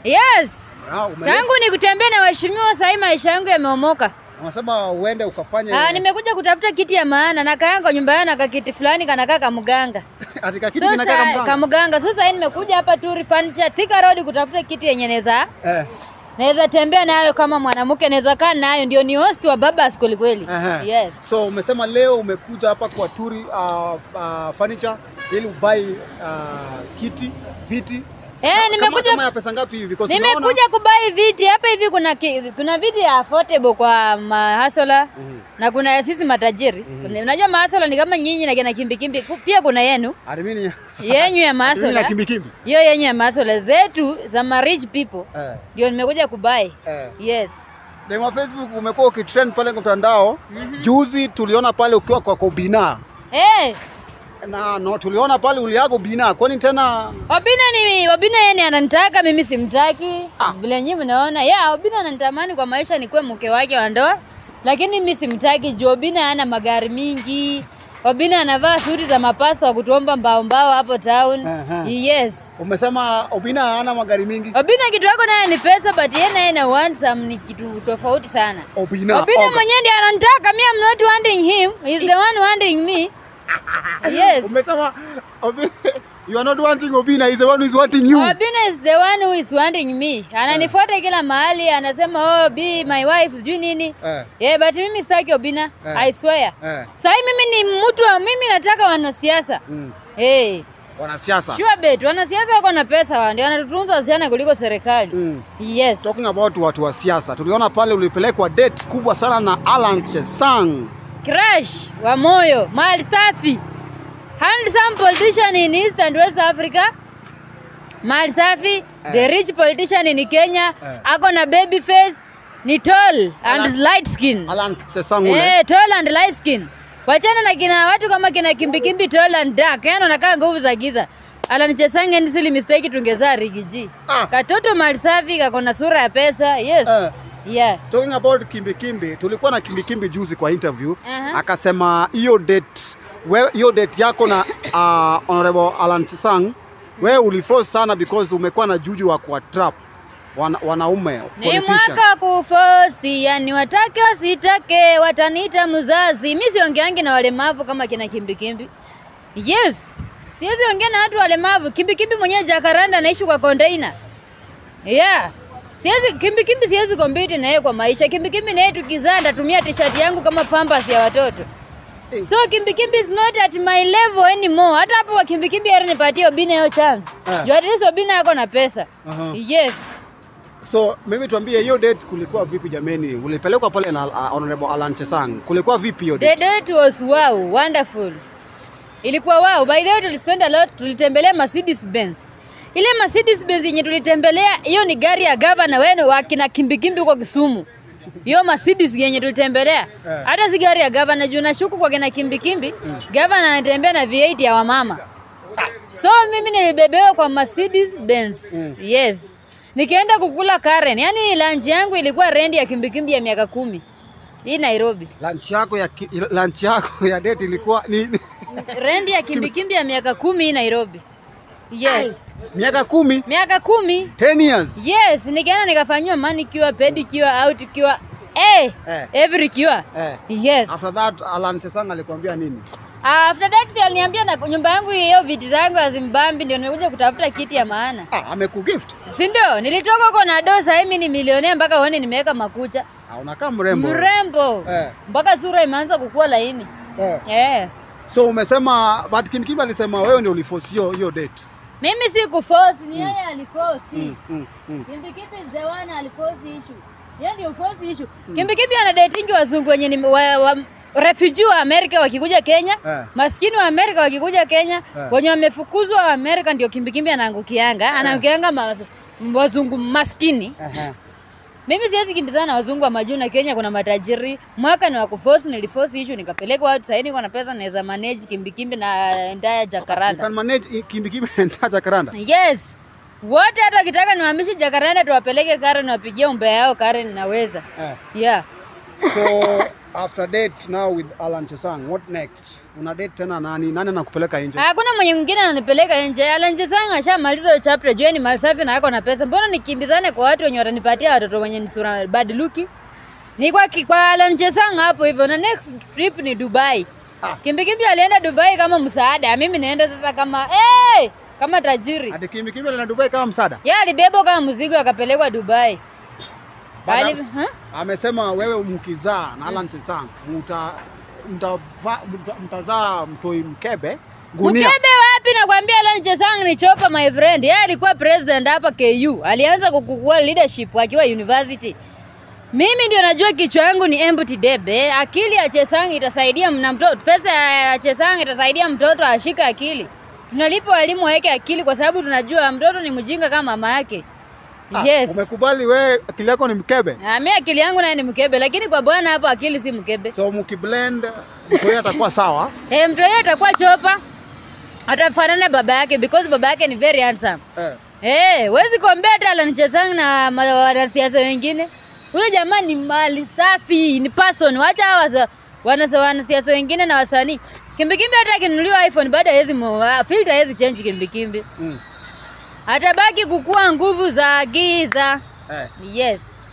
Yes. Ah, ume- Tangu ni kutembea na waheshimiwa, sahii maisha yangu yameomoka. Unasema uende ukafanye Ah, nimekuja kutafuta kiti ya maana na kaanga nyumba yana na kakiti fulani kanakaa kamganga. katika kitu So kinakaa sa- kama kamganga. So sasa nimekuja hapa tu furniture Thika Road kutafuta kiti yenye naweza eh. naweza tembea nayo kama mwanamke, naweza kaa nayo, ndio ni host wa Babas kweli kweli. Aha. Yes. So umesema leo umekuja hapa kwa Turi uh, uh, furniture ili ubai uh, kiti, viti. Eh, Kama, nimekuja kama ya pesa ngapi hivi? Because tunaona- Nimekuja kubai viti hapa hivi. Kuna ki, kuna viti ya affordable kwa mahasola na kuna ya sisi matajiri. Kuna- Unajua mahasola ni kama nyinyi na kina kimbikimbi, Ku- pia kuna yenu Admini yenyu ya Admini na mahasola, kimbikimbi. hiyo yenyu ya mahasola zetu za ma rich people Eh. ndio nimekuja kubai. Eh. Yes. Dema Facebook umekuwa ukitrend pale kwa mtandao. Juzi tuliona pale ukiwa kwa Kobina. Eh, Na no, tuliona pale uliago Bina. Kwani tena Obina ni Obina yeye ni ananitaka mimi simtaki. Vile nyinyi mnaona, yeah, Obina ananitamani kwa maisha nikuwe mke wake wa ndoa, lakini mimi simtaki juu Obina hana magari mingi. Obina anavaa suti za mapasta wa kutuomba mbao mbao hapo town. Aha. Yes. umesema Obina hana magari mingi? Obina kitu yako naye ni pesa but yeye naye na want some ni kitu tofauti sana. Obina. Obina Oga. mwenyewe ndiye ananitaka, me I'm not wanting him. He's the one wanting me. Yes. Umesema Obi- you are not wanting Obina, he's the one who is wanting you. Obina is the one who is wanting me. Ananifuata kila mahali, anasema oh, be my wife, sijui nini. Eh. Yeah, but mimi sitaki Obina. Eh. I swear. Eh. Sahi mimi ni mtu wa mimi nataka wanasiasa. Mm. Hey. Wanasiasa. Sure bet, wanasiasa wako na pesa wao, ndio wanatutunza wasichana kuliko serikali. Mm. Yes. Talking about watu wa siasa, tuliona pale ulipelekwa date kubwa sana na Alan Chesang. Crash wa moyo, mali safi. Handsome politician in East and West Africa. Mali safi, the rich politician in Kenya. Eh. Ako na baby face, ni tall and Alan- light skin. Alan Chesang ule. Eh, tall and light skin. Wachana na kina watu kama kina kimbikimbi tall and dark. Yaani wanakaa nguvu za giza. Alan Chesange ni sili mistake tungezaa Rigiji. Ah. Katoto mali safi kako na sura ya pesa. Yes. Eh. Yeah. Talking about kimbikimbi, tulikuwa na kimbikimbi juzi kwa interview Aha. akasema hiyo date we- hiyo date yako na uh, honorable Alan Chesang wewe uliforce sana because umekuwa na juju wa kuwa trap wana, wanaume Ni politician. mwaka kufosi, yani watake wasitake, wataniita mzazi. Mi siongeangi na walemavu kama kina kimbikimbi. Yes, siwezi ongea na watu walemavu. Kimbikimbi mwenyewe Jakaranda anaishi kwa container. Yeah. Siwezi kimbikimbi siwezi compete na yeye kwa maisha. Kimbikimbi na yeye tukizaa ndatumia t-shirt yangu kama pampers ya watoto. Eh. So kimbikimbi is not at my level anymore. Hata hapo wa kimbikimbi heri nipatie Obina hiyo chance. Eh. Juu at least Obina yako na pesa. Aha. Yes. So mimi tuambie hiyo date kulikuwa vipi jameni? Ulipelekwa pale na uh, honorable Alan Chesang. Kulikuwa vipi hiyo The date? date was wow, wonderful. Ilikuwa wow. By the way, tulispend a lot, tulitembelea Mercedes Benz. Ile Mercedes Benz yenye tulitembelea, hiyo ni gari ya gavana wenu wa kina kimbikimbi huko Kisumu. Hiyo Mercedes yenye tulitembelea. Eh. Hata si gari ya gavana juu nashuku kwa kina kimbikimbi, gavana anatembea na V8 ya wamama. So mimi nilibebewa kwa Mercedes Benz. Yes. Nikaenda kukula Karen. Yaani lunch yangu ilikuwa rendi ya kimbikimbi ya miaka kumi. Hii Nairobi. Lunch yako ya ki- lunch yako ya date ilikuwa ni, ni Rendi ya kimbikimbi ya miaka kumi hii Nairobi. Yes. miaka kumi, Miaka kumi. 10 years. Yes, nikaenda nikafanywa manicure, pedicure, outcure. Eh, Eh. every cure. Eh. Yes. After that Alan Chesang alikwambia nini? After that si aliniambia na nyumba yangu hiyo viti zangu hazimbambi ndio nimekuja kutafuta kiti ya maana. Ah, amekugift. Si ndio? Nilitoka huko na do sasa mimi ni milionea mpaka uone nimeweka makucha. Ah, unakaa mrembo. Mrembo. Eh. Mpaka sura imeanza kukua laini. Eh. Eh. So umesema but Kim Kim alisema wewe ndio uliforce hiyo hiyo date. Mimi si kuforce, ni yeye aliforce. Mm, mm. Kimbikipi is the one aliforce issue. Yeye ndio force issue. Kimbikipi ana dating wazungu wenye ni wa, wa, refugee wa Amerika wakikuja Kenya, Eh. maskini wa Amerika wakikuja Kenya, Eh. wenye wamefukuzwa wa Amerika ndio kimbikimbi anaangukianga, anaangukianga mas, wazungu maskini. Aha. Mimi siwezi kimbizana na wazungu wa majuu na Kenya kuna matajiri. Mwaka ni wa kuforce, niliforce issue nikapelekwa watu sasa niko na pesa naweza manage kimbikimbi na ndaya You Jakaranda. can manage Kim Kim and Jacaranda. Yes. Wote hata wakitaka niwahamishe Jakaranda tuwapeleke Karen wapigie umbea yao Karen naweza. Eh. Yeah. So after date now with Alan Chesang, what next? Una date tena nani? Nani anakupeleka nje? Hakuna mwenye mwingine ananipeleka nje. Alan Chesang ashamaliza hiyo chapter, jua ni mali safi na ako na pesa. Mbona nikimbizane kwa watu wenye watanipatia watoto wenye ni sura bad looking? Ni kwa ki- kwa Alan Chesang hapo hivyo na next trip ni Dubai. Ah. Kimbi Kimbi alienda Dubai kama msaada, mimi naenda sasa kama hey, kama tajiri. Ati Kimbi Kimbi na Dubai kama msaada. Yeye alibebwa kama mzigo akapelekwa Dubai. Baada- Ali, huh? Amesema wewe mkizaa na Alan Chesang mta mtava- mta- mtazaa mtoi mkebe gunia. Mkebe wapi? Nakwambia Alan Chesang ni chopa my friend. Yeye alikuwa president hapa KU. Alianza kukua leadership akiwa university. Mimi ndio najua kichwa yangu ni empty debe. Akili ya Chesang itasaidia mna mtoto. Pesa ya Chesang itasaidia mtoto ashike akili. Tunalipa walimu waweke akili kwa sababu tunajua mtoto ni mjinga kama mama yake. Ah, Yes. Umekubali wewe akili yako ni mkebe. Ah, mimi akili yangu naye ni mkebe, lakini kwa bwana hapo akili si mkebe. So mkiblend mtoi atakuwa sawa. Eh, mtoto yeye atakuwa chopa. Atafanana baba yake because baba yake ni very handsome. Eh. Eh, huwezi kuambia hata Alan Chesang na ma- wanasiasa wengine. Huyo jamaa ni mali safi, ni person. Wacha hawa wasa- wanasa- wanasiasa wengine na wasanii. Kimbikimbi hata akinunuliwa iPhone bado hawezi mo- filter hawezi change kimbikimbi. Mm. Atabaki kukua nguvu za giza. Eh. Yes.